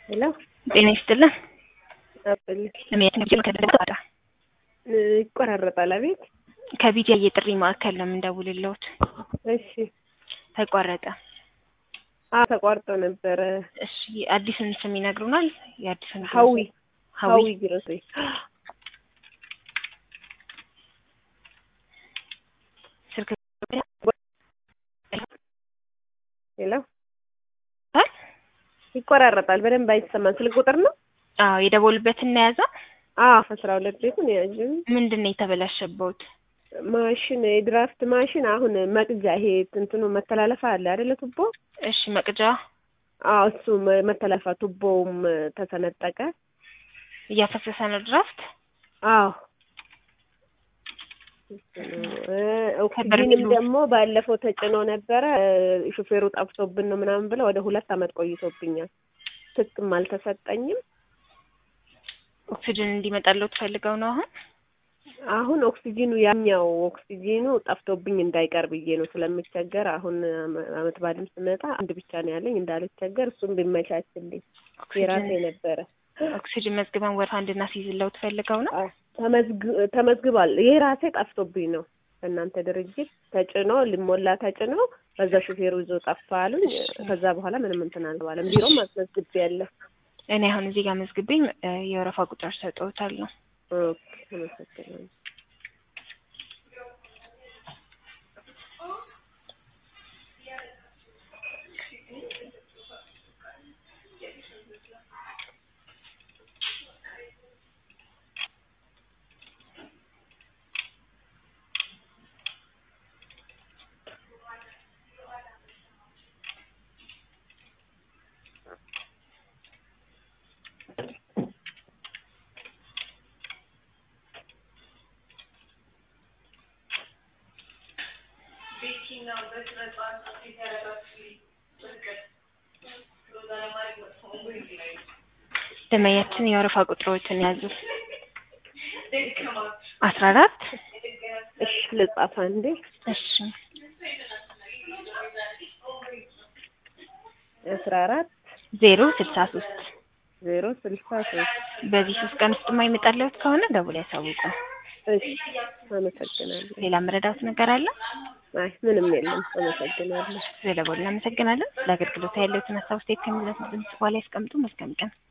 ሄሎ ጤና ይስጥልን። አብል እኔ ከደዳ ይቆራረጣል። አቤት። ከቢጃ የጥሪ ማዕከል ነው የምንደውልልዎት። እሺ። ተቋረጠ። አ ተቋርጦ ነበረ። እሺ፣ አዲስን ስም ይነግሩናል? የአዲስን ሀዊ ሀዊ ሀዊ ግሮሰሪ ስልክ ሄሎ አ? ይቆራረጣል። በደንብ አይሰማም። ስልክ ቁጥር ነው? አዎ የደወሉበትን ነው የያዘው። አዎ አስራ ሁለት ቤቱን ያዥ ምንድን ነው የተበላሸበት? ማሽን የድራፍት ማሽን አሁን መቅጃ ይሄ እንትኑ መተላለፋ አለ አይደለ? ቱቦ እሺ መቅጃ አዎ እሱ መ- መተላለፋ ቱቦውም ተሰነጠቀ። እያፈሰሰ ነው ድራፍት። አዎ እ ኦክሲጂንም ደግሞ ባለፈው ተጭኖ ነበረ እ ሹፌሩ ጠፍቶብን ነው ምናምን ብለው ወደ ሁለት አመት ቆይቶብኛል። ትክም አልተሰጠኝም። ኦክሲጅን እንዲመጣለው ትፈልገው ነው አሁን። አሁን ኦክሲጂኑ ያኛው ኦክሲጂኑ ጠፍቶብኝ እንዳይቀር ብዬ ነው ስለምቸገር። አሁን አመ- አመት ባልም ስመጣ አንድ ብቻ ነው ያለኝ እንዳልቸገር እሱም ቢመቻችልኝ የራሴ ኦክሲጅን ነበረ። ኦክሲጅን መዝግበን ወረፋ እንድናስይዝለው ትፈልገው ነው። አዎ፣ ተመዝግ- ተመዝግቧል። የራሴ ጠፍቶብኝ ነው በእናንተ ድርጅት ተጭኖ ሊሞላ ተጭኖ በዛ ሹፌሩ ይዞ ጠፋ አሉኝ። ከዛ በኋላ ምንም እንትን አልባለም። ቢሮም አስመዝግቤ ያለሁ። እኔ አሁን እዚህ ጋር መዝግቤ እ የወረፋ ቁጥር ሰጠውታለሁ። ኦኬ፣ አመሰግናለሁ። ደመኛችን የወረፋ ቁጥሮችን ያዙ። አስራ አራት እሺ፣ ልጻፍ አንዴ። እሺ አስራ አራት ዜሮ ስልሳ ሶስት ዜሮ ስልሳ ሶስት በዚህ ሶስት ቀን ውስጥ የማይመጣለት ከሆነ ደውል ያሳውቁ። እሺ፣ አመሰግናለሁ። ሌላ መረዳት ነገር አለ? አይ ምንም የለም። አመሰግናለሁ። ስለቦል እናመሰግናለን። ለአገልግሎት ያለውትን ሀሳብ ስቴት ከሚለት ድምጽ በኋላ ያስቀምጡ። መልካም ቀን።